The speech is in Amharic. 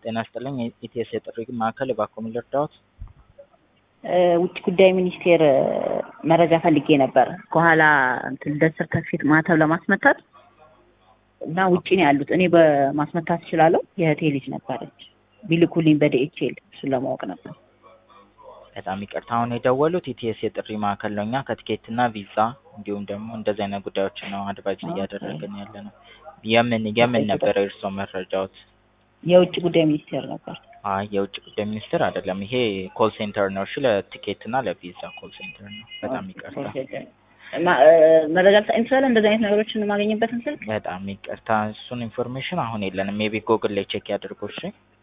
ጤና ይስጥልኝ የኢቲኤስ የጥሪ ማዕከል እባክዎ ምን ልርዳዎት? ውጭ ጉዳይ ሚኒስቴር መረጃ ፈልጌ ነበር። ከኋላ እንትን ልደት ሰርተፊኬት ማህተብ ለማስመታት እና ውጭ ነው ያሉት። እኔ በማስመታት እችላለሁ። የእህቴ ልጅ ነበረች ቢልኩልኝ በዲኤችኤል እሱን ለማወቅ ነበር። በጣም ይቅርታ አሁን የደወሉት ኢቲኤስ የጥሪ ማዕከል ነው። እኛ ከቲኬት እና ቪዛ እንዲሁም ደግሞ እንደዚህ አይነት ጉዳዮችን ነው አድቫይዝ እያደረግን ያለ ነው። የምን የምን ነበር የእርስዎ መረጃዎት? የውጭ ጉዳይ ሚኒስቴር ነበር። አይ የውጭ ጉዳይ ሚኒስቴር አይደለም። ይሄ ኮል ሴንተር ነው። እሺ ለቲኬት እና ለቪዛ ኮል ሴንተር ነው። በጣም ይቅርታ። መረጃ ልሰጥ እንችላለን። እንደዚህ አይነት ነገሮችን የማገኝበትን ስልክ በጣም ይቅርታ። እሱን ኢንፎርሜሽን አሁን የለንም። ሜቢ ጎግል ላይ ቼክ ያድርጉ። እሺ